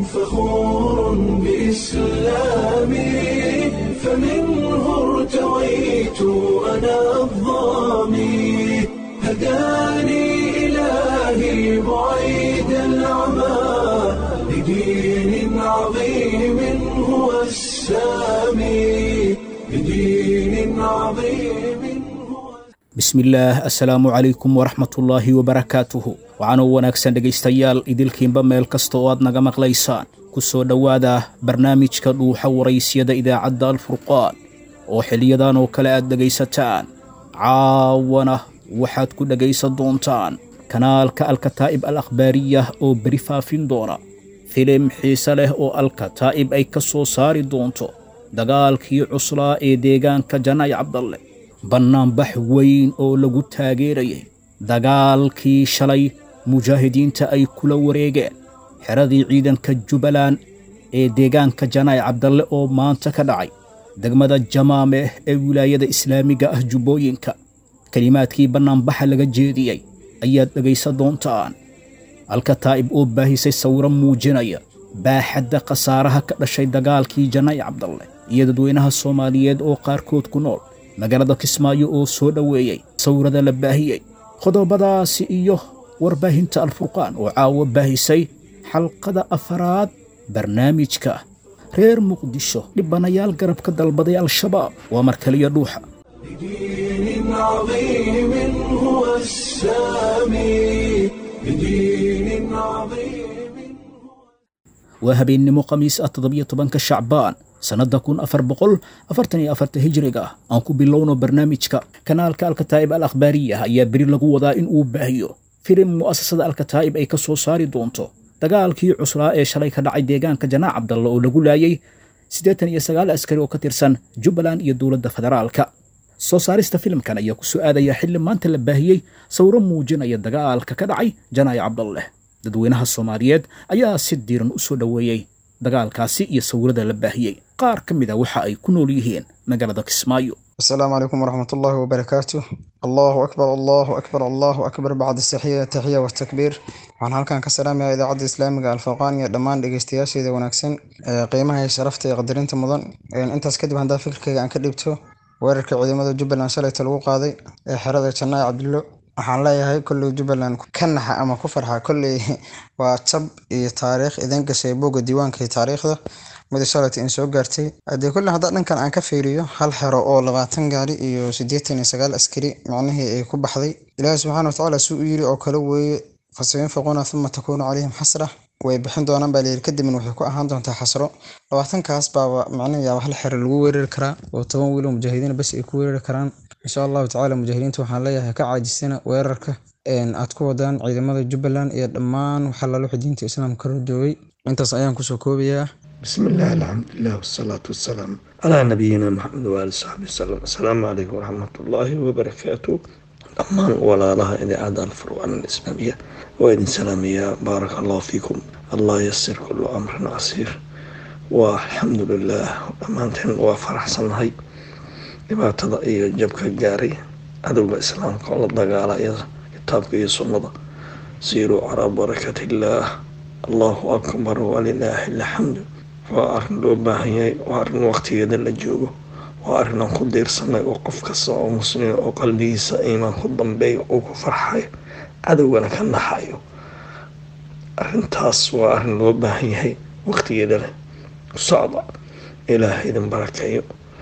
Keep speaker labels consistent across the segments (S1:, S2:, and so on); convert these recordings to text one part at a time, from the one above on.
S1: فخور بإسلامي فمنه ارتويت أنا الظامي هداني إلهي بعيد العمى لدين عظيم هو السامي لدين عظيم هو
S2: bismillaah assalaamu calaykum waraxmatullaahi wabarakaatuhu waxaanoo wanaagsan dhegaystayaal idilkiinba meel kasta oo aad naga maqlaysaan ku soo dhowaada barnaamijka dhuuxa waraysyada idaacadda alfurqaan oo xiliyadan oo kale aad dhegaysataan caawana waxaad ku dhegaysan doontaan kanaalka alkataa'ib al akhbaariyah oo beri faafin doona filim xiise leh oo alkataa'ib ay ka soo saari doonto dagaalkii cuslaa ee deegaanka janay cabdalle bannaanbax weyn oo lagu taageerayay dagaalkii shalay mujaahidiinta ay kula wareegeen xeradii ciidanka jubbaland ee deegaanka janaay cabdalle oo maanta ka dhacay degmada jamaameh ee wilaayada islaamiga ah jubbooyinka kelimaadkii bannaanbaxa laga jeediyey ayaad dhegaysan doontaan alkataa'ib oo baahisay sawiro muujinaya baaxadda khasaaraha ka dhashay dagaalkii janaay cabdalle iyo dadweynaha soomaaliyeed oo qaarkood ku nool magaalada kismaayo oo soo dhoweeyey sawirada la baahiyey qodobadaasi iyo warbaahinta alfurqaan oo caawo baahisay xalqada afaraad barnaamijka reer muqdisho dhibanayaal garab ka dalbaday al-shabaab waa mar kaliya dhuuxa
S1: لدين عظيم هو السامي لدين عظيم
S2: waa habeennimo khamiis ah toddobiyo tobanka shacbaan sannadda kun afar boqol afartan iyo afarta hijriga ah aan ku bilowno barnaamijka kanaalka alkataa'ib al akhbaariyah ayaa beri lagu wadaa in uu baahiyo filim mu'asasada alkataa'ib ay ka soo saari doonto dagaalkii cuslaa ee shalay ka dhacay deegaanka janaac cabdalle oo lagu laayay siddeetan iyo sagaal askari oo ka tirsan jubbaland iyo dowladda federaalka soo saarista filimkan ayaa ku soo aadaya xilli maanta la baahiyey sawiro muujinaya dagaalka ka dhacay janaayo cabdalle dadweynaha soomaaliyeed ayaa si diiran u soo dhoweeyey dagaalkaasi iyo sawirada la baahiyey qaar ka mid a waxa ay ku nool yihiin magaalada kismaayo
S3: السلام عليكم ورحمة الله وبركاته الله أكبر الله أكبر الله أكبر بعد التحية التحية والتكبير waxaan halkan ka salaamayaa idaacadda islaamiga alfurqaan iyo dhammaan dhegeystayaasheeda wanaagsan ee qiimaha iyo sharafta iyo qadarinta mudan intaas kadib haddaan fikirkayga aan ka dhibto weerarka ciidamada jubbaland shalayta lagu qaaday ee xerada janaayo cabdullo waxaan leeyahay kolley jubbaland ka naxa ama ku farxa kolley waa jab iyo taariikh idin gashay bogga diiwaanka iyo taariikhda mida shalayta in soo gaartay haddii kolley hadda dhankan aan ka fiiriyo hal xero oo labaatan gaari iyo siddeetan iyo sagaal askari macnihii ay ku baxday ilaahi subxaana watacaala suu u yiri oo kale weeye fasayunfiquuna uma takuunu calayhim xasra way bixin doonaan baa layiri kadibna waxay ku ahaan doontaa xasro labaatankaas baaba macnihi yaa hal xero lagu weerari karaa oo toban wiil oo mujaahidiin bas ay ku weerari karaan insha allahu tacaala mujaahidiinta waxaan leeyahay ka caajisana weerarka aad ku wadaan ciidamada jubbaland iyo dhammaan waxaa lalo diinta islaamka kala joogay intaas ayaan kusoo koobayaa
S4: بسم الله الحمد لله والصلاة والسلام على نبينا محمد وآله وصحبه وسلم السلام عليكم ورحمة الله وبركاته dhammaan walaalaha idaacadda alfurqaan alislaamiya waa idin salaamaya baaraka allahu fiikum allah yasir kullu amrin casiir waa alxamdulilah dhammaanteen waa faraxsannahay dhibaatada iyo jabka gaaray cadowga islaamka oo la dagaalaya kitaabka iyo sunnada siiruu calaa barakati illaah allahu akbar walilaahi alxamdu waa arrin loo baahan yahay waa arrin waqtigeeda la joogo waa arrin aan ku diirsanay oo qof kasta oo muslima oo qalbigiisa iimaan ku dambeeyo uu ku farxayo cadowgana ka naxayo arrintaas waa arrin loo baahan yahay waqtigeeda leh ku socda ilaahay idin barakeeyo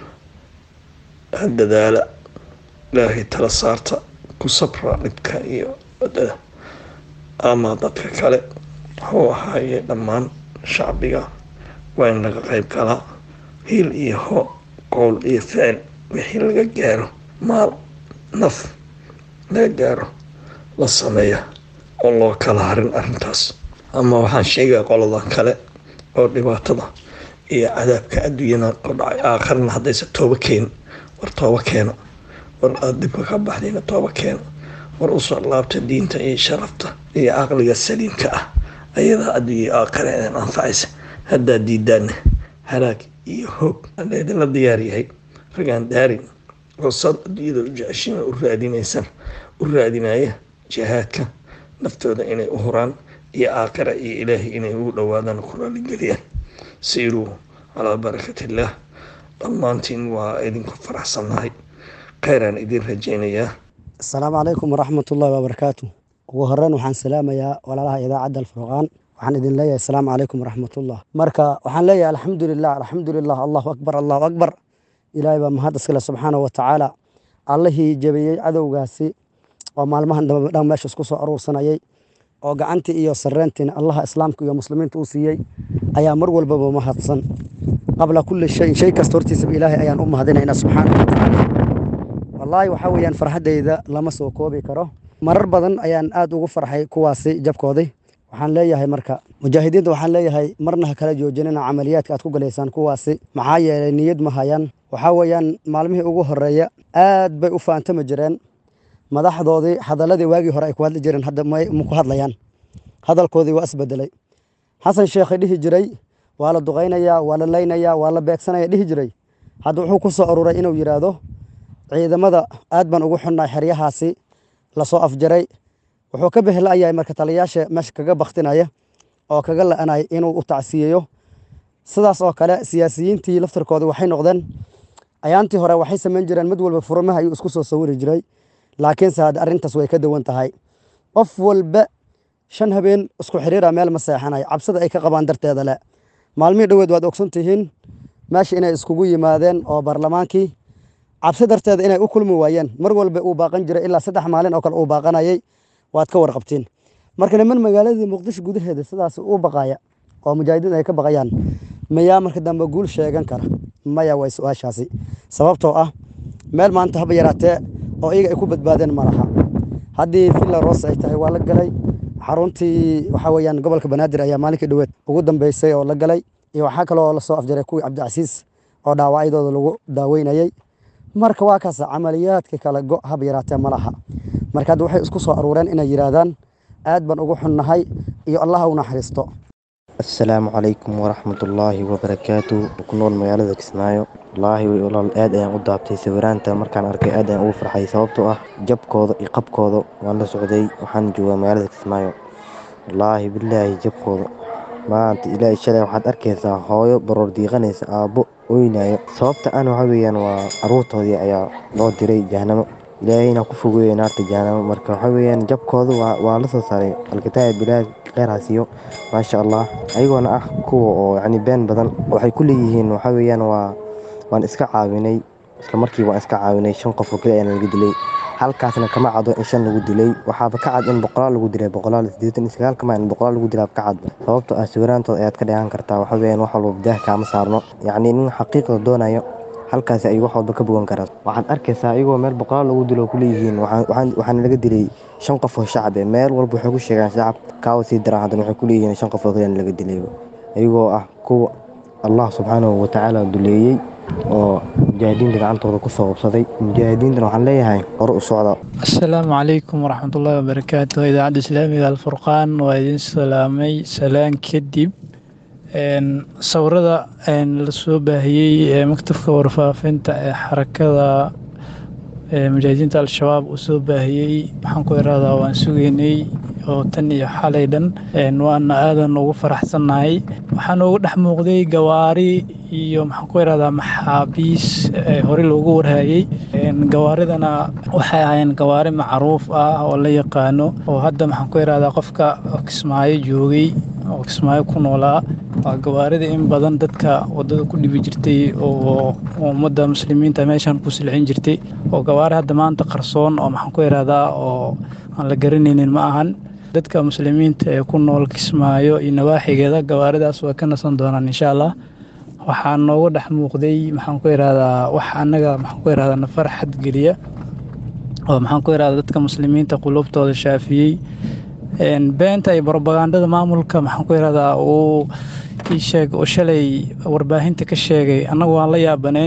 S4: dadaala ilaahay tala saarta ku sabra dhibka iyo wadada ama dadka kale wuxuu ahaaye dhammaan shacbiga waa in laga qeyb galaa hiil iyo ho qowl iyo ficil wixii laga gaaro maal naf laga gaaro la sameeya oo loo kala harin arrintaas ama waxaan sheegaa qoladan kale oo dhibaatada iyo cadaabka adduunyana ku dhacay aakharna haddayse tooba keen war tooba keena war aada dibka ka baxdayna tooba keena war usoo laabta diinta iyo sharafta iyo caqliga saliimka ah ayadaa adduunya aakhare idin anfacaysa haddaad diidaanna halaag iyo hoog hadda idinla diyaar yahay ragaan daarin oo sad adduunyada u jeceshiina u raadinaysaan u raadinaya jihaadka naftooda inay u huraan iyo aakhira iyo ilaahay inay ugu dhowaadaan ku raaligeliyaan siiruu calaa barakati illaah dhammaantiin waa idinku faraxsannahay kheyraan idin rajaynayaa
S5: asalaamu calaykum waraxmat ullahi wabarakaatu ugu horeyn waxaan salaamayaa walaalaha idaacadda alfurqaan waxaan idin leeyahay asalaamu calaykum waraxmatullah marka waxaan leeyahay alxamdulilah alxamdulilah allahu akbar allahu akbar ilaahay baa mahad iskale subxaana wa tacaala allihii jebiyey cadowgaasi oo maalmahan dambe dhan meesha isku soo aruursanayay oo gacantii iyo sarreentiin allaha islaamka iyo muslimiinta u siiyey ayaa mar walbaba mahadsan qabla kulli shayin shay kasta hortiisaba ilaahay ayaan u mahadinaynaa subxaana wa tacaala wallaahi waxaa weeyaan farxaddayda lama soo koobi karo marar badan ayaan aad ugu farxay kuwaasi jabkoodii waxaan leeyahay marka mujaahidiinta waxaan leeyahay marna ha kala joojinina camaliyaadka aad ku galaysaan kuwaasi maxaa yeelay niyad ma hayaan waxaa weeyaan maalmihii ugu horeeya aad bay u faantami jireen madaxdoodii hadaladii waagii hore ay ku hadli jireen hadda ma ku hadlayaan hadalkoodii waa isbedelay xasan sheekhe dhihi jiray waa la duqaynayaa waa la laynayaa waa la beegsanaya dhihi jiray hadda wuxuu ku soo aruuray inuu yidhaahdo ciidamada aad baan ugu xunnahay xeryahaasi lasoo afjaray wuxuu ka behla'yahay marka taliyaasha meesha kaga baktinaya oo kaga la'anaya inuu u tacsiyeeyo sidaas oo kale siyaasiyiintii laftarkooda waxay noqdeen ayaantii hore waxay samayn jireen mid walba furmaha ayuu isku soo sawiri jiray laakiinse hadda arrintaas way ka duwan tahay qof walba shan habeen isku xiriira meel ma seexanayo cabsida ay ka qabaan darteeda le maalmihii dhoweed waad ogsan tihiin meesha inay iskugu yimaadeen oo baarlamaankii cabsi darteeda inay u kulmi waayeen mar walba uu baaqan jiray ilaa saddex maalin oo kale uu baaqanayay waad ka warqabtiin marka niman magaaladii muqdisho gudaheeda sidaas u baqaya oo mujaahidiin ay ka baqayaan mayaa marka dambe guul sheegan kara maya way su-aashaasi sababtoo ah meel maanta haba yaraatee oo iyaga ay ku badbaadeen ma laha haddii villa ros ay tahay waa la galay xaruntii waxaa weeyaan gobolka banaadir ayaa maalinkii dhoweed ugu dambeysay oo la galay iyo waxaa kaloo lasoo afjaray kuwii cabdicasiis oo dhaawacyadooda lagu daaweynayay marka waa kaas camaliyaadka kale go haba yaraatee ma laha marka hadda waxay isku soo aruureen inay yidhaahdaan aad baan ugu xunnahay iyo allaha u naxariisto
S6: asalaamu calaykum waraxmatullaahi wabarakaatu ku nool magaalada kismaayo wallaahi walaal aad ayaan u daabtay sawiraanta markaan arkay aad ayaan ugu farxay sababtoo ah jabkooda iyo qabkooda waan la socday waxaan joogaa magaalada kismaayo wallaahi bilaahi jabkooda maanta ilaahi shalay waxaad arkaysaa hooyo baroor diiqanaysa aabbo oynayo sababta aan waxa weeyaan waa caruurtoodii ayaa loo diray jahanamo ilaahayna ku fogeeya naarta jahanamo marka waxa weeyaan jabkooda waa waa la soo saaray alkitaab bilaahi kheyr hasiyo maasha allah ayagoona ah kuwa oo yacni been badan waxay ku leeyihiin waxa weeyaan waa waan iska caawinay isla markii waan iska caawinay shan qof oo keli ayaan laga dilay halkaasna kama cado in shan lagu dilay waxaaba ka cad in boqolaal lagu dilay boqolaal sideetan iyo sagaal kama in boqolaal lagu dilaa ka cadba sababtoo ah sawiraantooda ayaad ka dheehan kartaa waxa weeyaan wax walba bidaah kaama saarno yacni nin xaqiiqda doonayo halkaasi ayuu wax walba ka bogan karaa waxaad arkaysaa iyagoo meel boqolaal lagu dilo kuleeyihiin waxaana laga dilay shan qof oo shacab eh meel walba waxay ku sheegaan shacab kaawa sii daraan haddana waxay kuleeyihiin shan qof oo kaliyan laga dilay iyagoo ah kuwa allah subxaanahu watacaala duleeyey oo mujaahidiinta gacantooda ku soo qabsaday mujaahidiintana waxaan leeyahay hore u socda
S7: asalaamu calaykum waraxmatullaahi wabarakaatu idaacadda islaamiga alfurqaan waa idin salaamay salaan kadib sawirada la soo baahiyey ee maktabka warfaafinta ee xarakada mujaahidiinta al-shabaab uu soo baahiyey waxaan ku irahdaa waan sugeynay oo tan iyo xalay dhan waana aadan ugu faraxsannahay waxaa noogu dhex muuqday gawaari iyo maxaan ku irahdaa maxaabiis horey loogu warhayey gawaaridana waxay ahaayeen gawaari macruuf ah oo la yaqaano oo hadda maxaan ku irahdaa qofka kismaayo joogay oo kismaayo ku noolaa waa gawaarida in badan dadka wadada ku dhibi jirtay oo ummadda muslimiinta meeshan ku silcin jirtay oo gawaari hadda maanta qarsoon oo maxaan ku irahdaa oo aan la garanaynin ma ahan dadka muslimiinta ee ku nool kismaayo iyo nawaaxigeeda gawaaridaas waa ka nasan doonaan insha allah waxaa noogu dhex muuqday maxaan ku irahdaa wax annaga maxaan ku irahdaa na farxad geliya oo maxaan ku irahdaa dadka muslimiinta qulubtooda shaafiyey beenta iyo brobagandada maamulka maxaan ku irahdaa uu iisheeg oo shalay warbaahinta ka sheegay annagu waan la yaabaneen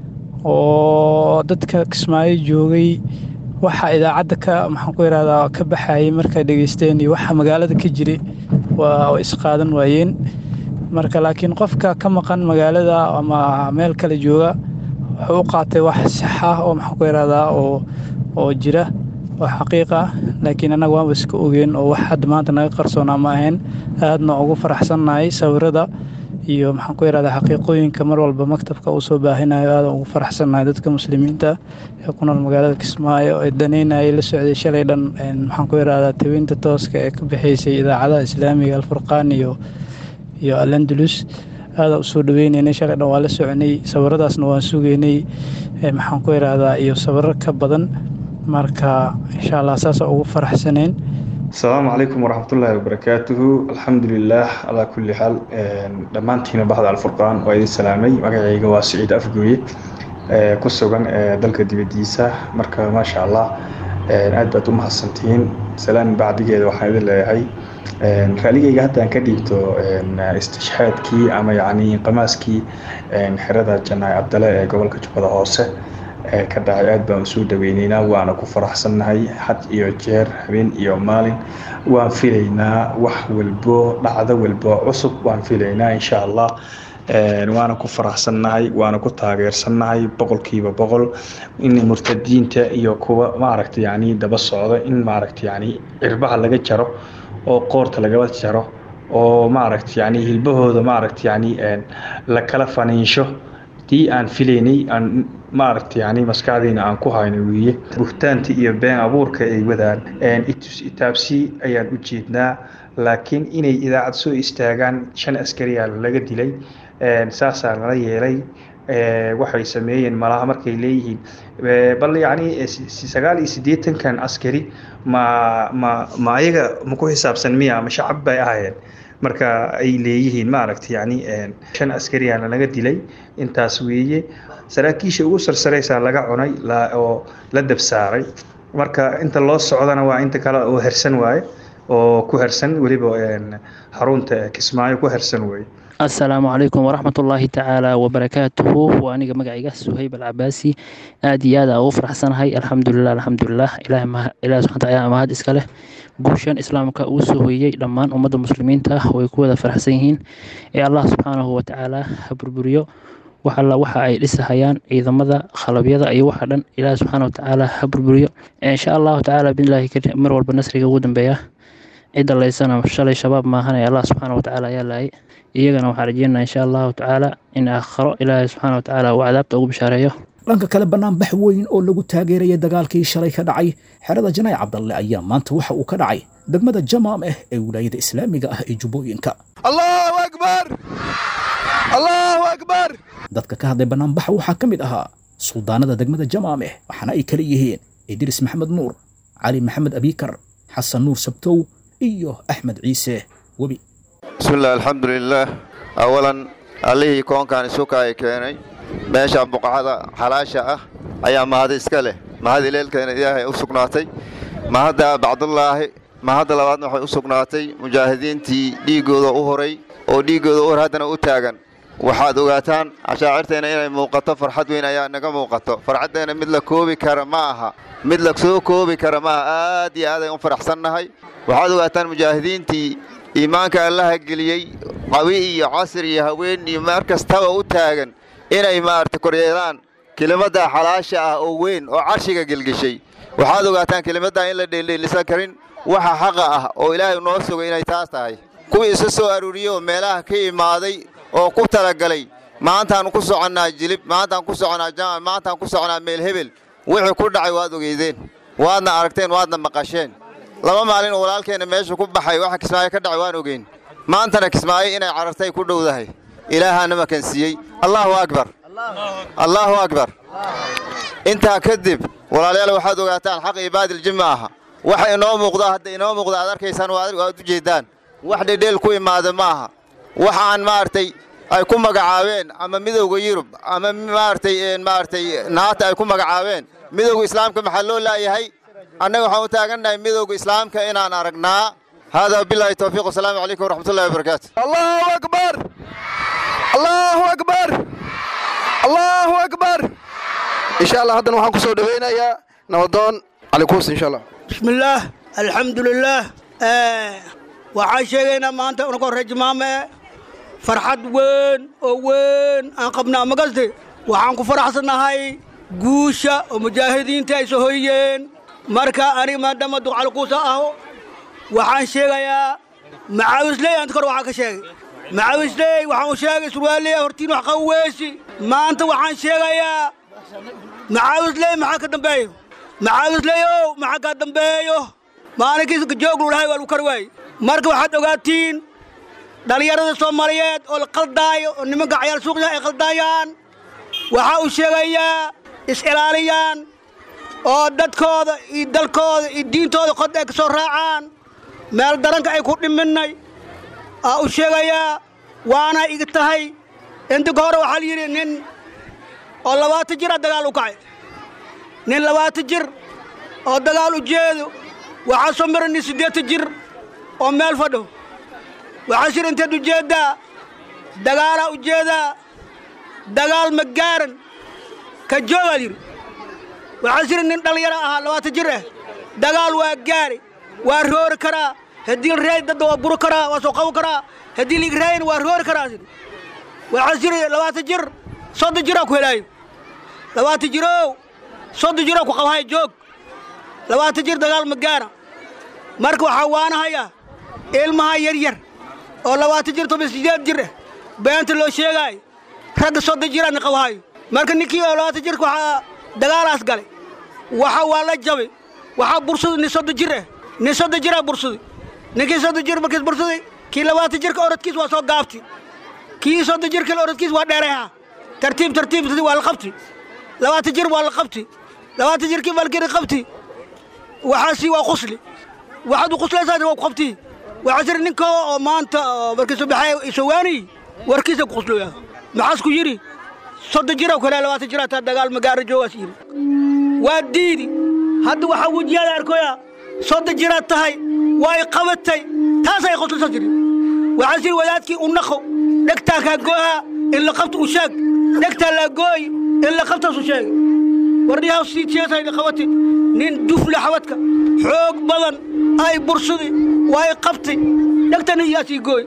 S7: oo dadka kismaayo joogay waxa idaacadda ka maxaan ku irahdaa ka baxayay markay dhegeysteen iyo waxa magaalada ka jiray waa isqaadan waayeen marka laakiin qofka ka maqan magaalada ama meel kale jooga wuxuu u qaatay wax sax ah oo maxaan ku irahdaa oo oo jira oo xaqiiq ah laakiin annaga waanba iska ogeen oo wax hadda maanta naga qarsoonaa ma ahayn aadna ugu faraxsannahay sawirada iyo maxaan ku yidhahdaa xaqiiqooyinka mar walba maktabka uu soo baahinayo aadan ugu faraxsannahay dadka muslimiinta ee ku nool magaalada kismaayo ee daneynayay la socday shalay dhan maxaan ku yidhahdaa tawinta tooska ee ka bixaysay idaacadaha islaamiga alfurqaan iyo iyo alandalus aada u soo dhaweynaynay shalay dhan waa la soconay sawiradaasna waan sugeynay maxaan ku yidhaahdaa iyo sawiro ka badan marka insha allah saasa ugu faraxsaneen
S8: asalaamu calaykum waraxmatullaahi wabarakaatuhu alxamdulilaah calaa kulli xaal dhammaantiina baxda alfurqaan waa idin salaamay magacayga waa siciid afgooye ku sugan dalka dibadiisa marka maasha allah aad baad u mahadsantihiin salaan bacdigeeda waxaan idin leeyahay raaligeyga haddaan ka dhiibto istishhaadkii ama yacni qamaaskii xerada janaay cabdale ee gobolka jubbada hoose ee ka dhacay aad baan usoo dhaweyneynaa waana ku faraxsannahay had iyo jeer habeen iyo maalin waan filaynaa wax walbo dhacdo walbo cusub waan filaynaa insha allah waana ku faraxsannahay waana ku taageersannahay boqolkiiba boqol in murtadiinta iyo kuwa maaragta yani daba socda in maaragta yani cirbaha laga jaro oo qoorta lagaba jaro oo maaragta yani hilbahooda maaragta yani la kala faniinsho dii aan filaynay aan maaragta yani maskaxdiina aan ku hayno weeye buhtaanta iyo been abuurka ay wadaan itus itaabsi ayaan u jeednaa laakiin inay idaacad soo istaagaan shan askariyaa laga dilay saasaa lala yeelay waxay sameeyeen malaha markay leeyihiin bal yacni sagaal iyo siddeetankan askari ma ma ma ayaga ma ku xisaabsan miya ama shacab bay ahaayeen marka ay leeyihiin maaragta yacni shan askariyaana laga dilay intaas weeye saraakiisha ugu sarsaraysaa laga cunay oo la dabsaaray marka inta loo socdana waa inta kale oo hersan waaye oo ku hersan weliba xarunta kismaayo ku hersan weeye
S9: asalaamu calaykum waraxmatullaahi tacaala wabarakaatuhu waa aniga magacayga suhayb alcabaasi aad iyo aad aa ugu faraxsanahay alxamdulilah alxamdulilah ilaah subxana taala mahad iska leh guushan islaamka uu soo hoyey dhammaan ummadda muslimiinta ah way ku wada faraxsan yihiin ee allah subxaanahu watacaala ha burburiyo wax alla waxa ay dhisahayaan ciidamada khalabyada iyo waxa dhan ilaah subxaana watacaala ha burburiyo insha allahu tacaala bilahi mar walba nasriga ugu dambeeya cidda laysana shalay shabaab maahanee allah subxaana watacaala ayaa laayay iyagana waxaan rajeynaa insha allahu tacaala in aakharo ilaahay subxaana watacaala uu cadaabta ugu bishaareeyo
S2: dhanka kale banaanbax weyn oo lagu taageerayay dagaalkii shalay ka dhacay xerada janay cabdalle ayaa maanta waxa uu ka dhacay degmada jamaam ah ee wilaayada islaamiga ah ee jubbooyinka
S10: allahu akbar allahu akbar
S2: dadka ka hadlay banaanbaxa waxaa ka mid ahaa suldaanada degmada jamaameh waxaana ay kala yihiin idris maxamed nuur cali maxamed abikar xasan nuur sabtow iyo axmed ciise webi
S10: bismillaah alxamdulilaah awalan allihii koonkan isukaay keenay meesha buqacada xalaasha ah ayaa mahad iska leh mahad ileelkeena ilaahay u sugnaatay mahadda bacdullaahi mahadda labaadna waxay u sugnaatay mujaahidiintii dhiiggooda u horay oo dhiiggooda u hor haddana u taagan waxaad ogaataan cashaacirteenna inay muuqato farxad weyn ayaa naga muuqato farxaddeenna mid la koobi kara ma aha mid la soo koobi kara ma aha aad iyo aad ayn u faraxsannahay waxaad ogaataan mujaahidiintii iimaanka allaha geliyey qawi iyo casr iyo haween iyo mar kastaba u taagan inay maarata koryeelaan kelimadda xalaasha ah oo weyn oo carshiga gelgeshay waxaad ogaataan kelimaddaa in la dheeldheelisan karin waxa xaqa ah oo ilaahay noo sugay inay taas tahay kuwii isa soo aruuriyey oo meelaha ka imaaday oo ku talagalay maantaannu ku soconnaa jilib maantaan ku soconnaa jamac maantaan ku soconnaa meel hebel wixii ku dhacay waad ogeydeen waadna aragteen waadna maqasheen laba maalin oo walaalkeenna meesha ku baxay waxa kismaayo ka dhacay waan ogeyn maantana kismaayo inay carartay ku dhowdahay ilaahaana makansiiyey allaahu akbar allaahu akbar intaa kadib walaalayaal waxaad ogaataan xaq iyo baadil ma aha waxa inoo muuqda hadda inoo muuqda aad arkaysaan waad u jeeddaan wax dhedheel ku imaada ma aha waxaan maaragtay ay ku magacaabeen ama midowga yurub ama maaragtay maaragtay naata ay ku magacaabeen midowga islaamka maxaa loo laayahay annaga waxaan u taagannahay midowga islaamka inaan aragnaa haadaa bilaahi towfiiq wasalaamu calaykum waraxmatullahi wabarakaatu allahu akbar allahu akbar allahu akbar
S11: insha allah haddana waxaan ku soo dhowaynayaa nabadoon calikuus insha allah
S12: bismillaah alxamdulilaah waxaan sheegaynaa maanta unakoo rajmaame farxad weyn oo weyn aan qabnaa magaste waxaan ku faraxsannahay guusha oo mujaahidiinta ay sohoyeen marka aniga maadaama duqcalkuusa aho waxaan sheegayaa macaawisley anta kor waxaa ka sheegay macaawisley waxaan sheegay surwaaleya hortiin wax qabu weysi maanta waxaan sheegayaa macaawisley maxaa ka dambeeyo macaawisleyow maxaa ka dambeeyo maalinkiisa joog lulahay waa lagu kari waaye marka waxaad ogaatiin dhallinyarada soomaaliyeed oo la qaldaayo oo nimanka cayaal suuqya ay qaldaayaan waxa uu sheegayaa is-ilaaliyaan oo dadkooda iyo dalkooda iyo diintooda qod ay ka soo raacaan meel daranka ay ku dhiminay aa u sheegayaa waana iga tahay inta ka hore waxaa la yidhi nin oo labaatan jira dagaal u kacay nin labaatan jir oo dagaal u jeedo waxaa soo mara nin siddeetan jir oo meel fadho waxaa jir inteed ujeeddaa dagaalaa ujeedaa dagaal ma gaaran ka joogaad yidhi waxaa jira nin dhallinyaro ahaa labaatan jir ah dagaal waa gaari waa roori karaa haddii la reey dadda waa buro karaa waa soo qaban karaa haddii liig reeyna waa roori karaa jiri waxaa jira labaatan jir soddon jiraa ku helaayo labaatan jirow soddon jiraa ku qabhaya joog labaatan jir dagaal ma gaara marka waxaa waanahayaa ilmaha yaryar oo labaatan jir toban sideed jir ah beenta loo sheegaayo ragga soddon jiraana qabhaayo marka ninkii oo labaatan jirka waxaa dagaalaas galay waxa waa la jabay waxaa bursaday nin soddon jir ah nin soddon jiraa bursaday ninkii soddon jir markiis bursaday kii labaatan jirka orodkiis waa soo gaabti kii soddon jirka orodkiis waa dheereha tartiib tartiib tartiib waa la qabti labaatan jir waa la qabti labaatan jirkii balkiri qabti waxaasi waa qusli waxaad u quslaysaa waa ku qabti waxaa jira ninka oo maanta markiisu baxay isowaani warkiisa ku qusloya maxaas ku yidhi soddon jira ku helaa labaatan jira taa dagaal magaaro joogaas yidhi waa diidi hadda waxaa wejiyaada arkoya soddon jiraad tahay waa i qabatay taas ay qoslaysaa jiri waxaa jiri wadaadkii u naqo dhegtaa kaa gooha in la qabta u sheeg dhegtaa laa gooy in la qabtaas u sheegay warniyaha sii jeesay qabati nin dufle xabadka xoog badan ay bursadi waa i qabtay dhegtana yaa sii gooy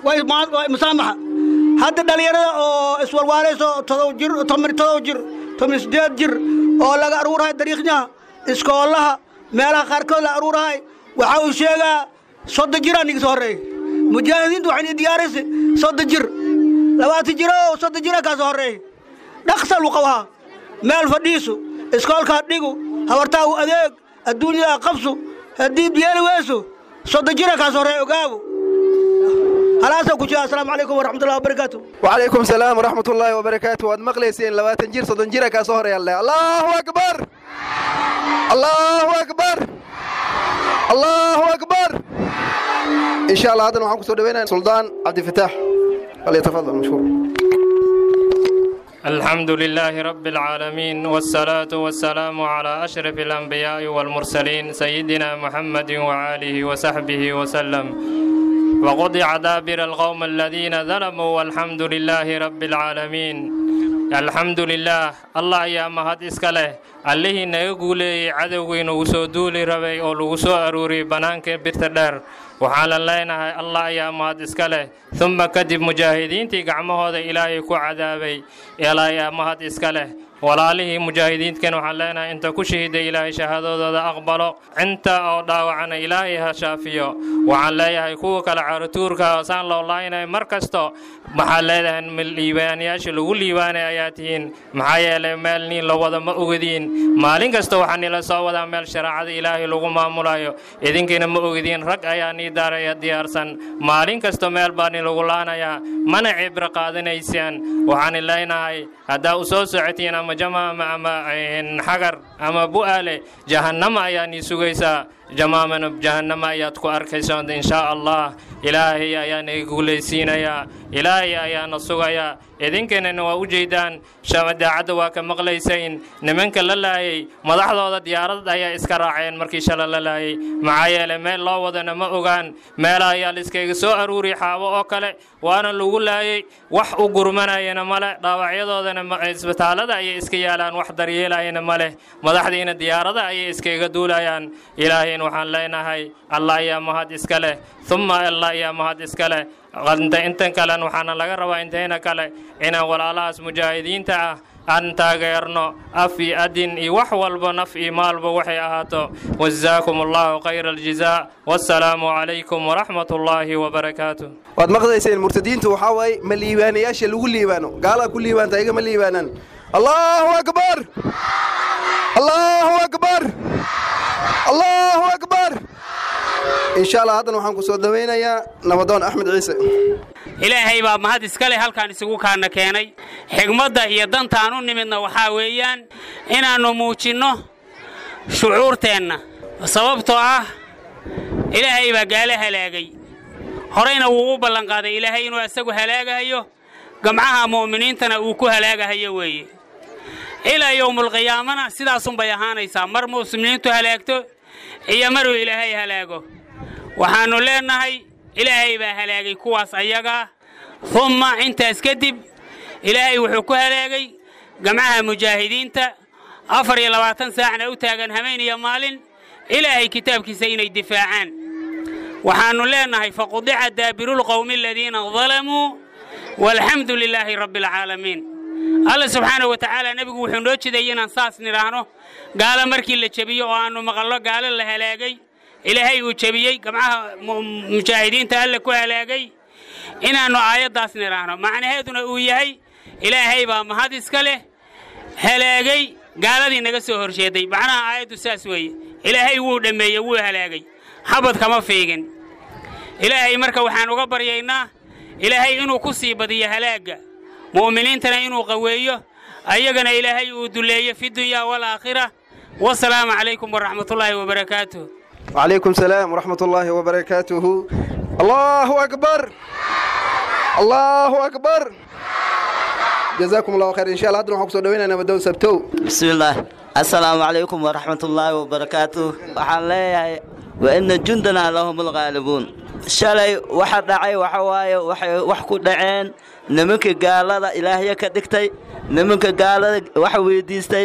S12: waa musaamaxa hadda dhallinyarada oo iswalwaalayso todob jir toban todob jir toban sideed jir oo laga aruurahay dariiqyaha iskoolaha meelaha qaarkood la aruurahay waxa uu sheegaa soddon jiraa niga soo horreeya mujaahidiintu waxay diyaaraysa soddon jir labaatan jiro soddon jira kaa soo horreeya dhaqsa lu qabhaa meel fadhiisu iskoolkaa dhigu habartaa u adeeg adduunyadaa qabsu haddii yeeli weyso soddon jira kaa soo horreeya ogaabu halaasaa ku jira asalaamu calaykum waraxmatullahi wabarakaatu
S11: وعليكم السلام ورحمة الله وبركاته واد مقليسين لباتن جير صدن جيرا كاسو هري الله الله أكبر الله أكبر الله أكبر إن شاء الله هذا نوعكم سودوين سلطان عبد الفتاح فليتفضل مشكور
S13: الحمد لله رب العالمين والصلاة والسلام على أشرف الأنبياء والمرسلين سيدنا محمد وآله وصحبه وسلم وقضع دابر القوم الذين ظلموا والحمد لله رب العالمين الحمد لله الله يا مهد إسكاله allihii naga guuleeyey cadowgii nagu soo duuli rabay oo lagu soo aruuriyey bannaanka birta dheer waxaanan leenahay allah ayaa mahad iska leh dumma kadib mujaahidiintii gacmahooda ilaahay ku cadaabay ela ayaa mahad iska leh walaalihii mujaahidiintan waxaan leenahay inta ku shahiday ilaahay shahaadadooda aqbalo inta oo dhaawacana ilaahay ha shaafiyo waxaan leeyahay kuwa kale caratuurka saan loo laaynay mar kasto maxaad leedahay liibaanayaasha lagu liibaanay ayaa tihiin maxaa yeelay meel niin la wada ma ogadiin maalin kasta waxaa nila soo wadaa meel shareecada ilaahay lagu maamulayo idinkiina ma ogdiin rag ayaa nii daaraya diyaarsan maalin kasta meel baa nilagu laanayaa mana cibro qaadanaysaan waxaan leenahay haddaa u soo socotiin ama jamaama ama xagar ama bu'aale jahannama ayaa nii sugaysaa jamaamana jahannama ayaad ku arkaysaa inshaa allah ilaahay ayaa naga guulaysiinayaa ilaahay ayaana sugayaa idinkanana waa u jeedaan daacadda waa ka maqlaysayn nimanka la laayay madaxdooda diyaarad ayaa iska raaceen markii shala la laayay maxaa yeelay meel loo wadana ma ogaan meela ayaa laiskaga soo aruuri xaabo oo kale waana lagu laayay wax u gurmanayana male dhaawacyadoodana isbitaalada ayay iska yaalaan wax daryeelayana ma leh madaxdiina diyaarada ayay iskaga duulayaan ilaahayn waxaan leenahay allah ayaa mahad iska leh uma allah ayaa mahad iska leh intan kalen waxaana laga rabaa intayna kale inaan walaalahaas mujaahidiinta ah aan taageerno af iyo adin iyo wax walba naf iyo maalba waxay ahaato wajazaakum allahu khayra aljazaa wassalaamu calaykum waraxmat ullaahi wabarakaatu
S11: waad maqlayseen murtadiintu waxaa waaye ma liibaanayaasha lagu liibaano gaalaa ku liibaanta iga ma liibaanaan allahu akbar allahu akbar allahu akbar insha allah haddana waxaan ku soo dawaynayaa nabadoon axmed ciise
S14: ilaahay baa mahad iska leh halkaan isugu kaana keenay xigmadda iyo dantaan u nimidna waxaa weeyaan inaannu muujinno shucuurteenna sababtoo ah ilaahay baa gaalo halaagay horeyna wuu u ballanqaaday ilaahay inuu isagu halaagahayo gamcaha mu'miniintana uu ku halaagahayo weeye ilaa yowmulqiyaamana sidaasunbay ahaanaysaa mar muslimiintu halaagto iyo maruu ilaahay halaago waxaannu leennahay ilaahay baa halaagay kuwaas ayagaa humma intaas kadib ilaahay wuxuu ku halaagay gamcaha mujaahidiinta afar iyo labaatan saacna u taagan hameen iyo maalin ilaahay kitaabkiisa inay difaacaan waxaannu leennahay faqudica daabirulqowmi aladiina dalamuu walxamdu lilaahi rabbi alcaalamiin alla subxaanahu wa tacaala nebigu wuxuu noo jidayay inaan saas nidhaahno gaalo markii la jebiyo oo aannu maqallo gaalo la halaagay ilaahay uu jebiyey gamcaha mujaahidiinta alla ku halaagay inaannu aayaddaas nidhaahno macnaheeduna uu yahay ilaahay baa mahad iska leh halaagay gaaladii naga soo horjeeday macnaha aayaddu saas weeye ilaahay wuu dhammeeyey wuu halaagay xabad kama fiigin ilaahay marka waxaan uga baryaynaa ilaahay inuu ku sii badiyo halaagga mu'miniintana inuu qaweeyo ayagana ilaahay uu duleeyo fi dunyaa walaakhira wasalaamu calaykum waraxmatullaahi wabarakaatuh
S11: وعليكم السلام ورحمة الله وبركاته الله أكبر الله أكبر جزاكم الله خير إن شاء الله هدنا حكسو دوينا نبدو سبتو
S15: بسم الله السلام عليكم ورحمة الله وبركاته waxaan leeyahay وإن جندنا لهم الغالبون shalay waxa dhacay waxa waaye waxay wax ku dhaceen nimanka gaalada ilaahya ka dhigtay nimanka gaalada waxa weydiistay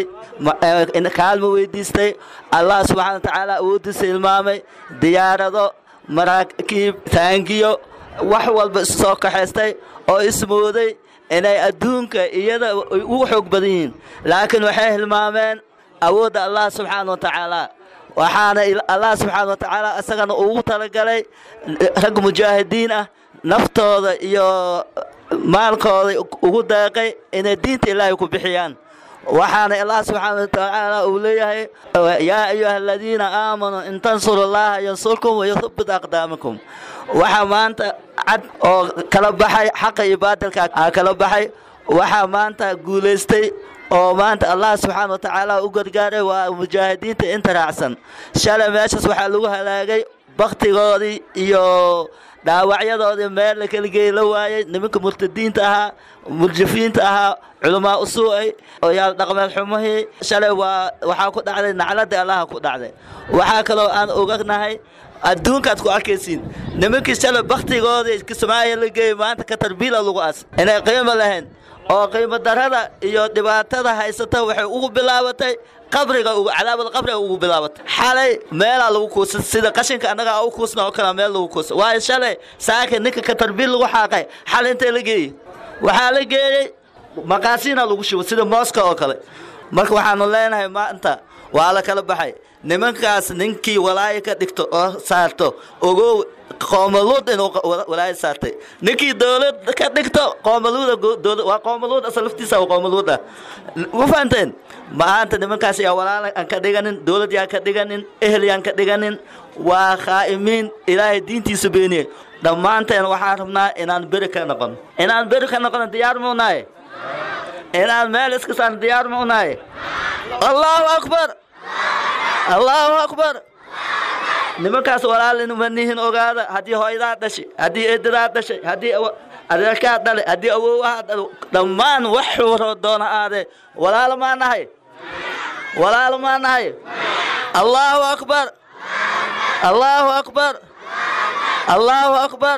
S15: kaalmo weydiistay allah subxaana watacaala awoodiisa ilmaamay diyaarado maraakiib taangiyo wax walba issoo kaxaystay oo ismooday inay adduunka iyada ugu xoog badan yihiin laakiin waxay hilmaameen awoodda allah subxaana wa tacaala waxaana allah subxaana wa tacaala isagana ugu talagalay rag mujaahidiin ah naftooda iyo maalkooda ugu deeqay inay diinta ilaahay ku bixiyaan waxaana allah subxaana wa tacaala uu leeyahay yaa ayuha aladiina aamanuu in tansuru allaha yansurkum wayuhabbit aqdaamakum waxaa maanta cad oo kala baxay xaqa iyo baadilka kala baxay waxaa maanta guulaystay oo maanta allah subxaana wa tacaala u gargaaray waa mujaahidiinta inta raacsan shalay meeshaas waxaa lagu halaagay bakhtigoodii iyo dhaawacyadoodii meel la kala geey la waayey nimanka murtadiinta ahaa murjafiinta ahaa culamaa usuu'ay oyaal dhaqmeed xumihii shalay waa waxaa ku dhacday nacladii allaha ku dhacday waxaa kaloo aan oganahay adduunkaad ku arkaysiin nimankii shalay bakhtigoodii kismaayo la geeyey maanta ka tarbiila lagu as inay qiimo lahayn oo qiimo darada iyo dhibaatada haysata waxay ugu bilaabatay qabriga cadaabada qabriga ugu bilaabatay xalay meelaa lagu kuusa sida qashinka annaga u kuusna oo kale meel lagu kuusa waayo shalay saaka ninka ka tarbiil lagu xaaqay xalay intee la geeyey waxaa la geeyey maqaasiina lagu shubo sida mooska oo kale marka waxaanu leenahay maanta waa la kala baxay nimankaas ninkii walaayo ka dhigto oo saarto ogow qoomaluud inuu walaayo saartay ninkii dowlad ka dhigto qoomaluuda waa qoomaluud asal laftiisa waa qoomaluud ah ma fahanteen maanta nimankaas yaa walaal aan ka dhiganin dowlad yaan ka dhiganin ehel yaan ka dhiganin waa khaa'imiin ilaahay diintiisa beeniye dhammaanteen waxaan rabnaa inaan beri ka noqon inaan beri ka noqon diyaar ma unahay inaan meel iska saan diyaar ma unahay allahu akbar allahu akbar nimankaas walaalnima nihin ogaada haddii hooydaa dhashay haddii eedadaa dhashay haddii adeerkaa dhalay haddii awowahaa dhalay dhammaan wax xuuro doona aade walaalo maa nahay walaalo maa nahay allahu akbar allahu akbar allahu akbar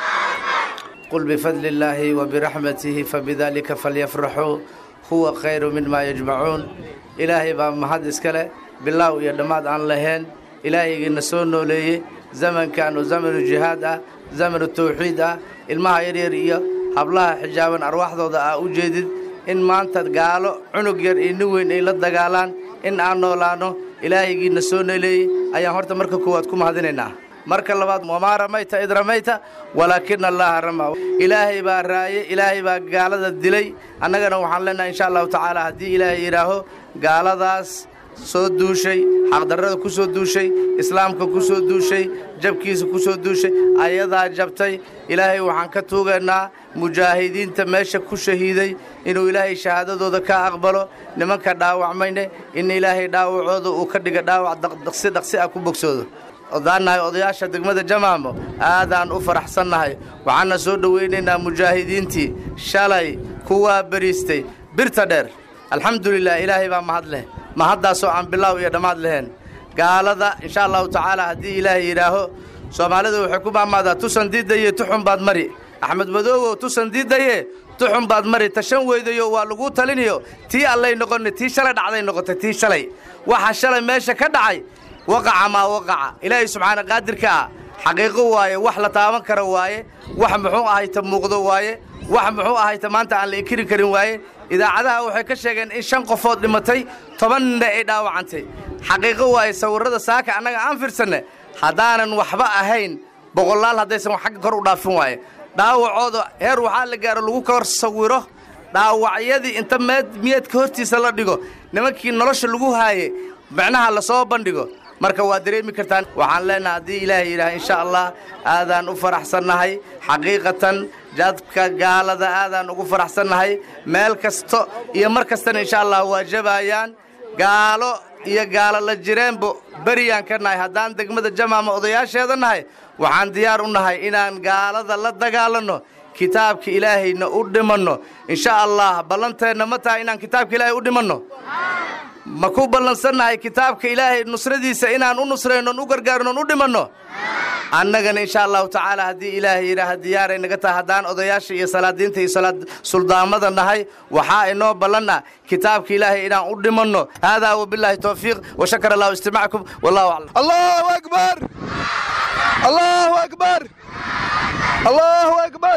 S16: قل بفضل الله وبرحمته فبذلك فليفرحوا هو خير مما يجمعون إلهي بaa mahad iskale bilaaw iyo dhammaad aan lahayn ilaahaygiina soo nooleeyey zamankan oo zamanu jihaad ah zamanu tawxiid ah ilmaha yaryar iyo hablaha xijaaban arwaaxdooda aa u jeedid in maanta gaalo cunug yar iyo nin weyn ay la dagaalaan in aan noolaanno ilaahaygiina soo neleeyey ayaan horta marka koowaad ku mahadinaynaa marka labaad wamaa ramayta id ramayta walaakina allaaha ramaa ilaahay baa raaye ilaahay baa gaalada dilay annagana waxaan leenahay insha allahu tacaala haddii ilaahay yidhaaho gaaladaas soo duushay xaqdarrada ku soo duushay islaamka ku soo duushay jabkiisa ku soo duushay ayadaa jabtay ilaahay waxaan ka tuugaynaa mujaahidiinta meesha ku shahiiday inuu ilaahay shahaadadooda ka aqbalo nimanka dhaawacmayne in ilaahay dhaawacooda uu ka dhiga dhaawac dhaqsi dhaqsi ah ku bogsoodo odaannahay odayaasha degmada jamaamo aadaan u faraxsannahay waxaana soo dhowaynaynaa mujaahidiintii shalay kuwaa beriistay birta dheer alxamdulilah ilaahay baa mahad leh mahaddaasoo aan bilaaw iyo dhammaad lahayn gaalada insha allahu tacaala haddii ilaahay yidhaaho soomaalidu waxay ku maamaadaa tusan diidaye tuxun baad mari axmed madoowow tusan diidaye tuxun baad mari tashan weydayo waa laguu talinayo tii allay noqoni tii shalay dhacday noqotay tii shalay waxa shalay meesha ka dhacay waqaca maa waqaca ilaahay subxaana qaadirka ah xaqiiqo waaye wax la taaban karo waaye wax muxuu ahayta muuqdo waaye wax muxuu ahayta maanta aan la inkiri karin waaye idaacadaha waxay ka sheegeen in shan qofood dhimatay tobanna ay dhaawacantay xaqiiqo waaye sawirrada saaka annaga aan fiirsanne haddaanan waxba ahayn boqolaal haddaysan xagga kor u dhaafin waaye dhaawacooda heer waxaa la gaaro lagu kor sawiro dhaawacyadii inta meed miyeedka hortiisa la dhigo nimankii nolosha lagu haaye micnaha lasoo bandhigo marka waa dareemi kartaan waxaan leenahay haddii ilaahay yidhaah insha allah aadaan u faraxsannahay xaqiiqatan jadka gaalada aadaan ugu faraxsannahay meel kasto iyo mar kastana insha allah waa jabaayaan gaalo iyo gaalo la jireenbo beriyaan ka nahay haddaan degmada jamaama odayaasheeda nahay waxaan diyaar u nahay inaan gaalada la dagaalanno kitaabka ilaahayna u dhimanno insha allah ballanteenna ma tahay inaan kitaabka ilaahay u dhimanno ma ku ballansannahay kitaabka ilaahay nusradiisa inaan u nusraynon u gargaarnon u dhimanno annagana insha allahu tacaala haddii ilaahay yidhaaha diyaaray naga tahay haddaan odayaasha iyo salaadiinta iyo suldaamada nahay waxaa inoo ballanna kitaabka ilaahay inaan u dhimanno haadaa wabilaahi towfiiq washakar allahu istimaacakum wallahu aclam
S11: allahu akbar allahu akbar allahu akbar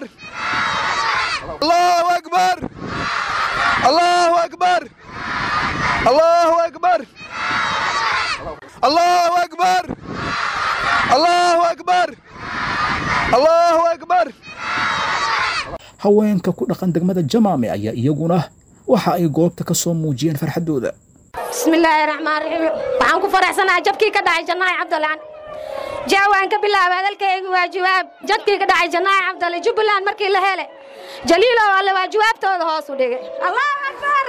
S11: allahu akbar allahu akbar allahu akbar allahu akbar allahu akbar allahu akbar
S2: haweenka ku dhaqan degmada jamaame ayaa iyaguna waxa ay goobta ka soo muujiyeen farxaddooda
S17: bismillaahi raxmaan raxiim waxaan ku faraxsanahay jabkii ka dhacay jannaay cabdalaan jaawaan ka bilaaba hadalkaygu waa jawaab jabkii ka dhacay jannaay cabdalle jubbaland markii la hele jaliilow alle waa jawaabtooda hoos u dhigay allahu akbar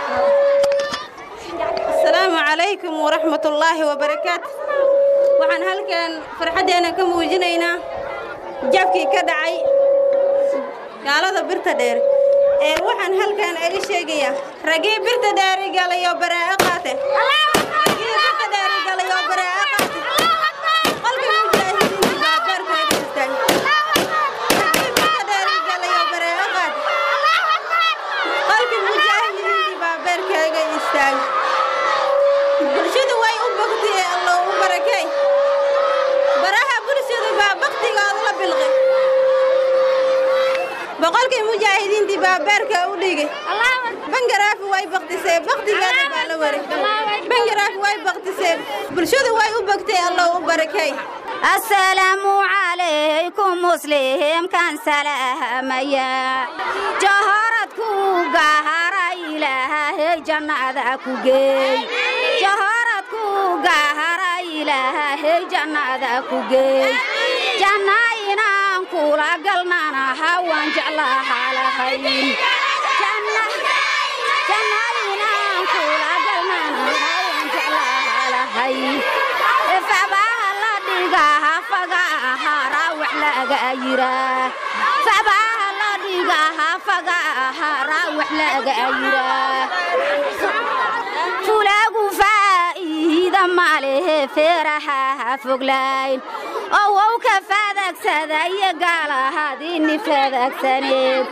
S18: asalaamu calaykum waraxmatullaahi wabarakaatu waxaan halkan farxaddeena ka muujinaynaa jabkii ka dhacay gaalada birta dheer ee waxaan halkan aga sheegayaa raggii birta dheeri galayo baraa'e qaate raggii birta dheeri galayo baraa'e qaate qolka mujaahidiinta baabaarka aga istaag raggii birta dheeri galayo baraa'e qaate qolka mujaahidiinta baabaarka aga istaag bulshadu way u bogtay allo u barakay baraha bulshadu baa baktigooda la bilqay boqolkii mujaahidiintii baa beerka u dhigay bangaraafi way baktisee baktigeeda baa la waray bangaraafi way baktisee bulshadu way u bogtay allo u barakay
S19: asalaamu calaykum muslimkan salaamaya jahoradku gahara ilaahay jannada ku geey jahoradku gahara ilaahay jannada ku geey janna inaan kula galnana hawaan jeclaha lahayn janna inaan kula galnana hawaan jeclaha lahayn fabaha la dhigaha fagaha raawax laga yiraa fabaha la dhigaha fagaha raawax laga yiraa fulagu faa'iida malehe feeraha foglayn owow ka fadagsadayo gaalahadini fadagsaneed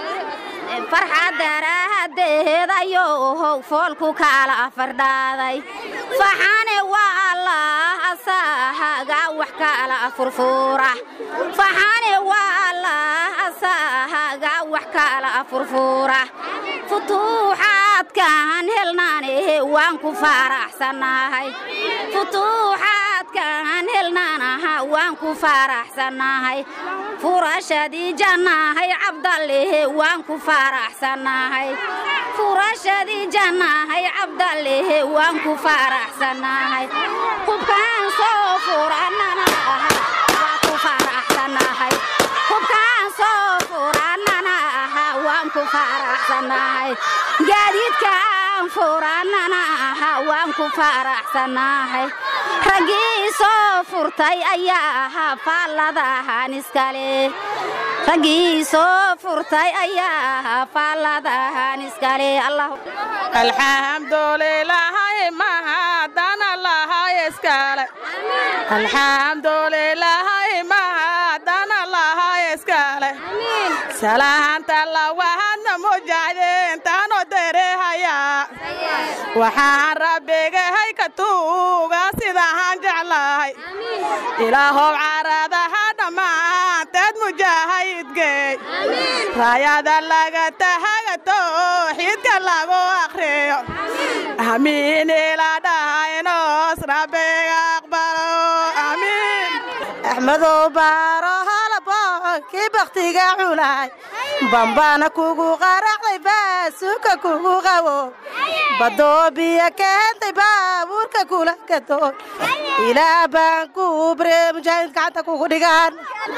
S19: farxadarahadeedayo how foolku kaala fardhaaday faxane waa allah asaahaga wax kaala furfuura faxane waa allah asaahaga wax kaala furfuura futuuxaadkaan helnaane waan ku faaraxsannahay futuuxaadkaan helnaanaha waan ku faaraxsannahay furashadii jannahay cabdallehe waan ku faaraxsannahay furashadii jannahay cabdallehe waan ku faaraxsannahay hubkaan soo furannana aha waan ku faaraxsannahay hubkaan soo furannana aha waan ku faaraxsannahay gaadiidkaan furannana aha waan ku faaraxsannahay raggii soo furtay ayaa ahaa faalladahan iskale raggii soo furtay ayaa ahaa faalladahan iskale allah
S20: alxamdulilahay mahadana lahay iskale alxamdulilahay mahadana lahay iskale salaanta lawahadna mujahdiintaano derehaya waxaan rabbigahay ka tuuga sidahaan jeclahay ilaahow caradaha dhammaanteed mujaahidgeey raayada laga tahaga tooxiidka lagu akhriyo amiin ila dhahaynoos rabbiga aqbalo amiin axmedow baaro halabo kii bakhtiga cunay bambana kugu qaracday baasuuka kugu qabo badoo biyo keentay baabuurka kula gadoo ilaa baan ku bre mujaahid gacanta kugu dhigaan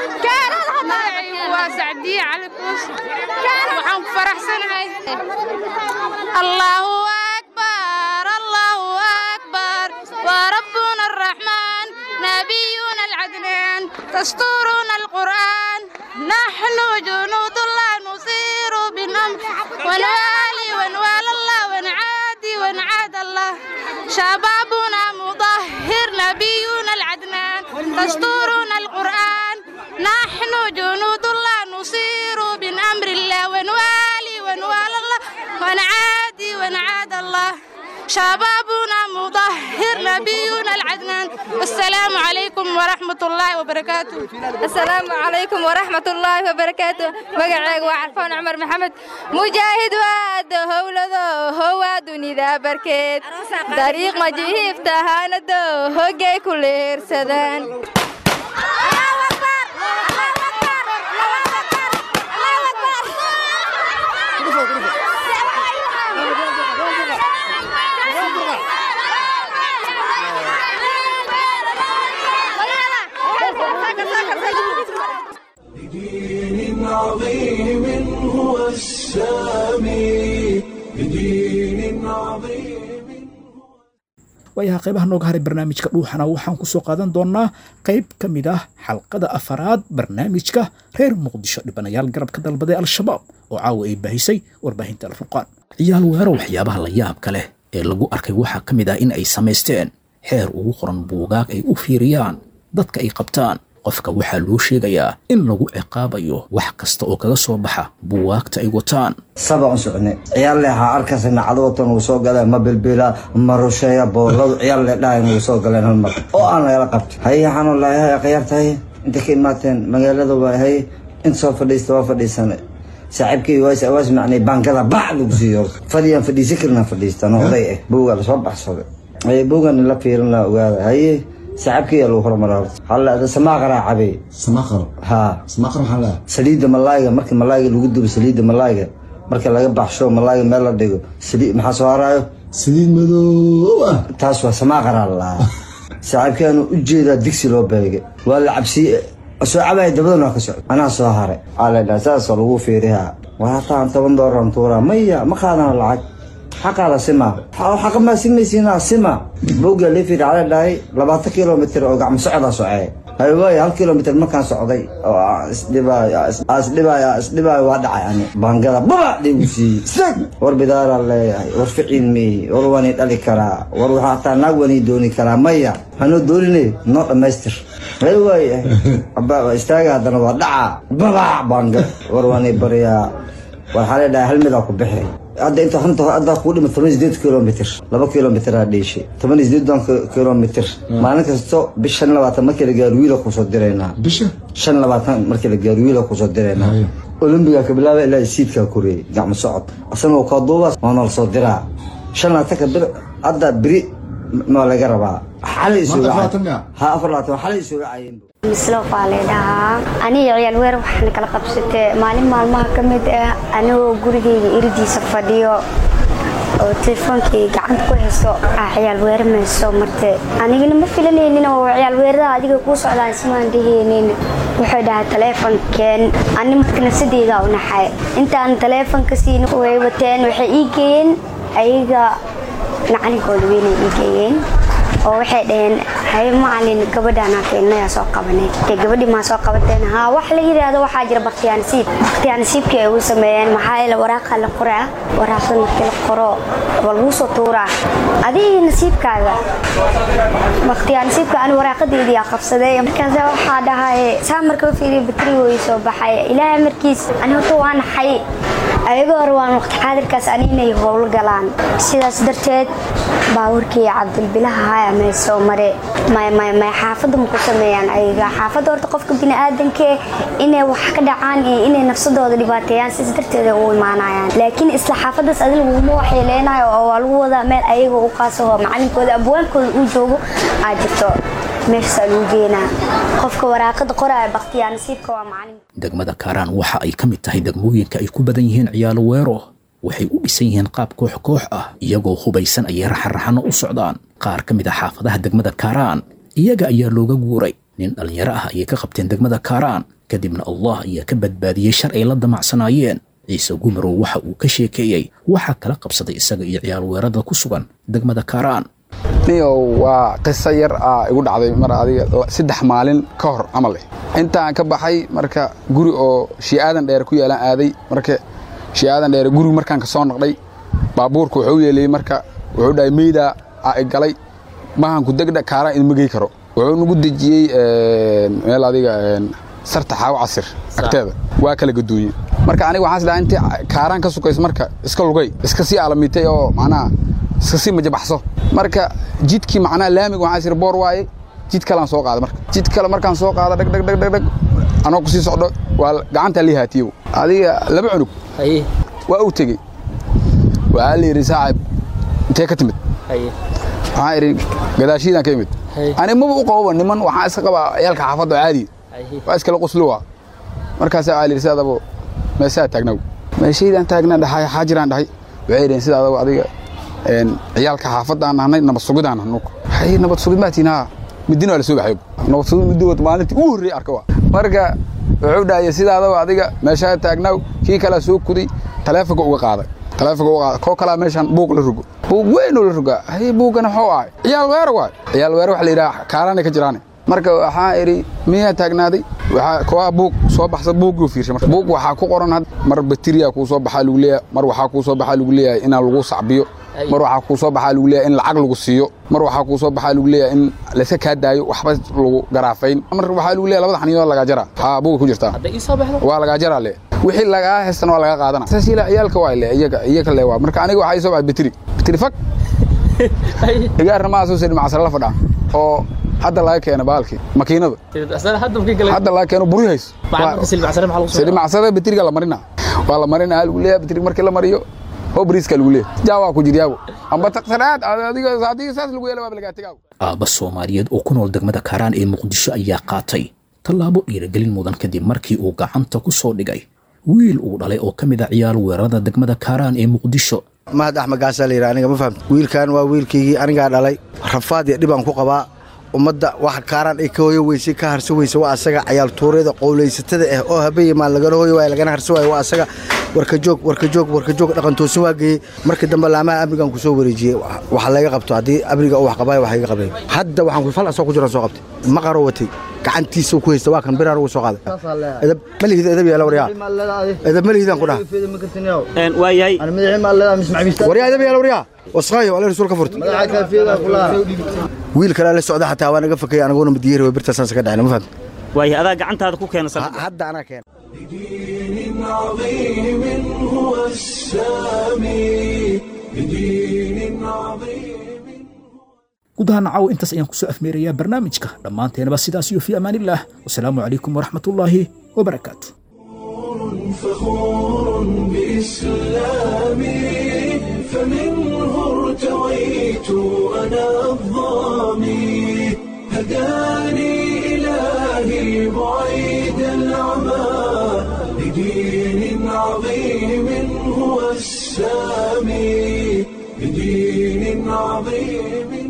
S21: waa sacdiye cali kuus waxaan ku faraxsanahay allahu akbar allahu akbar waa rabbuna الرحمن نبينا العدنان دستورنا القرآن نحن جنود الله نصير بالأمر ونوالي ونوال الله ونعادي ونعاد الله شبابنا مطهر نبينا العدنان دستورنا القرآن نحن جنود الله نصير بأمر الله ونوالي ونوال الله ونعادي ونعاد الله شبابنا مطهر نبينا العدنان والسلام عليكم ورحمة الله وبركاته
S22: السلام عليكم ورحمة الله وبركاته مقعيق وعرفان عمر محمد مجاهد واد هولدو هو دنيا بركات طريق مجيف تهاندو هوجي كل إرسدان
S1: بدين عظيم هو السامي بدين عظيم
S2: waayaha qaybaha nooga haray barnaamijka dhuuxana waxaan ku soo qaadan doonnaa qayb ka mid ah xalqada afaraad barnaamijka reer muqdisho dhibanayaal garabka dalbaday al-shabaab oo caawa ay baahisay warbaahinta alfurqaan ciyaal weero waxyaabaha la yaabka leh ee lagu arkay waxaa ka mid ah in ay samaysteen xeer ugu qoran buugaag ay u fiiriyaan dadka ay qabtaan qofka waxaa loo sheegayaa in lagu ciqaabayo wax kasta oo kaga soo baxa buugaagta ay wataan
S23: sabaan socne ciyaal leh ha arkasana cadwatan uu soo galeen ma bilbila ma rusheeya booladu ciyaal leh dhahayn uu soo galeen hal mar oo aan lagala qabto haye waxaan lahay khiyaartahay inta ka imaateen magaalada waa haye inta soo fadhiista waa fadhiisane saaxiibkii waas waas macnay baankada bac lagu siiyo fadhiyaan fadhiisan karna fadhiistan oday ah buuga lasoo baxsaday haye buugan la fiirin la ogaada haye saaxiibkii lagu horumara horta halla ada samaaqara cabe
S24: samaaqaro
S23: haa
S24: samaaqaro maxaa lahaa
S23: saliidda malaayga marka malaayga lagu dubo saliidda malaayga marka laga baxsho malaayga meel la dhigo saliid maxaa soo haraayo
S24: saliid madow ah
S23: taas waa samaaqara laa saaxiibkaanu u jeedaa digsi loo beegay waa la cabsiye soo cabaya dabadan waa ka socda anaa soo haray aa la dhaha saasoo lagu fiirihaa waa hataan toban dooran tuuraa maya ma qaadana lacag xaqaada sima xaqamaa simaysiinaa sima bowga leefir cala dhahay labaatan kilomitr oo gacmo socdaa socee haywaay hal kilomitr markaan socday oo isdhibaayo waa dhacay ani baangada baba dhigu siiyey isag war bidaaraa leeyahay war ficiin miihi war wani dhali karaa war waxaa hataa naag wani dooni karaa maya hanoo doonine noo dhammaystir haywaay istaaga haddana waa dhaca baba baanga war wani baryaa waxaa la dhahay hal midaa ku bixi hadda inta runta hadda kuu dhima toban iyo sideed kilomitr laba kilomitraa dhiishay toban iyo sideedan kilomitr maalin kasto bis shan labaatan markii la gaaro wiila kusoo diraynaa
S24: bisha
S23: shan labaatan markii la gaaro wiila kusoo diraynaa olombiga ka bilaaba ilaa isiidkaa koriyey gacmo socod asagoo kooduuba waana la soo diraa shan laatanka bir hadda biri ma laga rabaa xalay isuga ha afar laatan xalay isuga cayeen
S3: misloof baa laydhahaa aniga ciyaal weer waxaan kala qabsatay maalin maalmaha ka mid ah anigoo gurigayga iridiisa fadhiyo oo telefoonkii gacanta ku hayso aa ciyaal weeramayso marte anigana ma filanaynin oo ciyaal weerada adiga kuu socdaan ismaan dhehaynin wuxuu dhahay taleefonkeen ani marka nafsadeyda u naxay intaan taleefonka siin way wateen waxay ii geeyeen ayaga macalinkooda weynay ii geeyeen oo waxay dhaheen haye macalin gabadhaana keenayaa soo qabanay dee gabadhii maa soo qabateen haa wax la yidhaahdo waxaa jira bakhtiyaa nasiib bakhtiyaa nasiibkii ay ugu sameeyeen maxaa yeele waraaqa la qoraa waraaqda markii la qoro waa laguu soo tuuraa adigii nasiibkaaga bakhtiyaa nasiibka ani waraaqadeedii aa qabsaday markaas waxaa dhahay saa markaba fiiriya batri way soo baxay ilaahay markiis ani horta waa naxay ayagoo hore waan waqti xaadirkaas ani inay howl galaan sidaas darteed baabuurkii cabdilbilaha haya may soo mare may may may xaafadda ma ku sameeyaan ayaga xaafadda horta qofka bini'aadanke inay wax ka dhacaan iyo inay nafsadooda dhibaateeyaan sidaas darteed ay u imaanayaan laakiin isla xaafaddaas adi laguma waxyeeleynayo oo waa lagu wadaa meel ayaga u qaasaho macalinkooda abwaankooda uu joogo aad jirto meeshaasaa lagu geenaa qofka waraaqada qoraya bakhtiyaa nasiibka waa macalin
S2: degmada kaaraan waxa ay ka mid tahay degmooyinka ay ku badan yihiin ciyaalo weero waxay u dhisan yihiin qaab koox koox ah iyagoo hubaysan ayay raxaraxano u socdaan qaar ka mid ah xaafadaha degmada kaaraan iyaga ayaa looga guuray nin dhallinyaro ah ayay ka qabteen degmada kaaraan kadibna allah ayaa ka badbaadiyey shar ay la damacsanaayeen ciise gumarow waxa uu ka sheekeeyey waxaa kala qabsaday isaga iyo ciyaal weerada ku sugan degmada kaaraan
S4: niyow waa qiso yar ah igu dhacday mar adiga saddex maalin ka hor camal eh intaan ka baxay marka guri oo shii'aadan dheere ku yaalaan aaday marka shii'aadan dheere guri markaan ka soo noqday baabuurka wuxuu yeeliyey marka wuxuu dhahay meydaa aa galay mahanku degdha kaaraan idima gey karo wuxuu nagu dejiyey meel adiga sarta xaawo casir agteeda waa kala gaduunye marka aniga waxaan is dhahay intii kaaraan ka sukays marka iska lugay iska sii alamitay oo macnaha iska sii majabaxso marka jidkii macnaha laamiga waxaan isir boor waaye jid kalaan soo qaada marka jid kale markaan soo qaada dhag dhag dhag dhag dhag anoo ku sii socdo waa gacantaa lii haatiyow adiga laba cunug waa u tegey waxaa la yidhi saaxib intee ka timid waxaan idhi gadaashiidaan ka imid ani maba u qababa niman waxaan iska qabaa ciyaalka xaafadda oo caadiya waa iskala qusluwa markaasaa waxaa la yidhi sidaadabo meesaa taagnaw meeshaydaan taagnaa dhahay xaajiraan dhahay waxay yidheen sidaadabo adiga ciyaalka xaafadaan nahnay nabad sugidaan nahnu hay nabad sugid maatiin haa midina waa la soo baxay nabad sugid middi wad maalintii ugu horreeyay arka waa marka wuxuu dhahaya sidaadaba adiga meeshaa taagnaaw kii kalaa soo kuday taleefonka uga qaaday taleefonka uga qaaday koo kalaa meeshaan buuq la rogo buuq weyn oo la rogaa hay buuqana muxuu ahay ciyaal weero waay ciyaal weero waxa la yidhaha kaaraanay ka jiraane marka waxaa idhi miyaa taagnaaday waxaa kooa buuq soo baxsa buugguu fiirshay marka buuq waxaa ku qoran mar bateriya kuu soo baxaa lagu leeyahay mar waxaa kuu soo baxaa lagu leeyahay inaan lagu sacbiyo mar waxaa kuu soo baxaa lagu leeyahay in lacag lagu siiyo mar waxaa kuu soo baxaa lagu leeyahay in layska kaa daayo waxba lagu garaafayn mar waxaa lagu leeyahay labada xaniyood lagaa jaraa haa buuga ku jirtaa waa lagaa jaraa le wixii lagaa haystana waa lagaa qaadana saas ilaa ciyaalka waa le iyaga iyaga le waa marka aniga waxaa ii soo baxay beteri beteri fag igaarna maa soo sari macasala la fadhaa oo hadda laga keeno baalkii makiinada hadda laga keeno buri hayso silmacsada beteriga la marina waa la marina lagu leeyahay beteri markii la mariyo oo bariiska lagu leeyahay jaawaa ku jiryaabo amba taqsanaad adiga haddii saas lagu yeela waa lagaa tegaago
S2: aabba soomaaliyeed oo ku nool degmada kaaraan ee muqdisho ayaa qaatay tallaabo dhiirigelin mudan kadib markii uu gacanta ku soo dhigay wiil uu dhalay oo ka mid a ciyaal weerarada degmada kaaraan ee muqdisho
S5: mahad axmed gaasaa la yidhi aniga ma fahamta wiilkan waa wiilkaygii anigaa dhalay rafaad iyo dhibaan ku qabaa ummadda wax kaaraan ay ka hoyo weysay ka harso weysa waa asaga cayaal tuureeda qowlaysatada ah oo habeeyimaan lagala hoyo waaya lagana harso waayo waa asaga warka joog warka joog warka joog dhaqan toosin waa geeyey markii dambe laamaha amnigan ku soo wareejiyey waxa laga qabto haddii amniga uu wax qabaayo wax iga qabeen hadda waxaan ku fal asoo ku jiraan soo qabtay maqaro watay gacantiisa ku haysta waa kan biraan ugu soo qaaday edab ma lihida edab yaala waryaa edab ma lihidan ku dhaha waryaa edab yaala waryaa wasqaayo alle rasuul ka furta wiil kale la socda xataa waa naga fakaya anaguna madiyeeri way birtaasaan ka dhacna ma fahamta
S6: waayo adaa gacantaada ku keena
S5: hadda anaa keena
S1: بدين عظيم هو السامي بدين عظيم
S2: guud ahaan caawa intaas ayaan kusoo afmeerayaa barnaamijka dhammaanteenaba sidaas iyo fii amaanillaah wasalaamu calaykum waraxmatullaahi wabarakaatu
S1: فخور بإسلامي فمنه ارتويت أنا الظامي هداني إلهي بعيد العمى لدين عظيم هو السامي لدين عظيم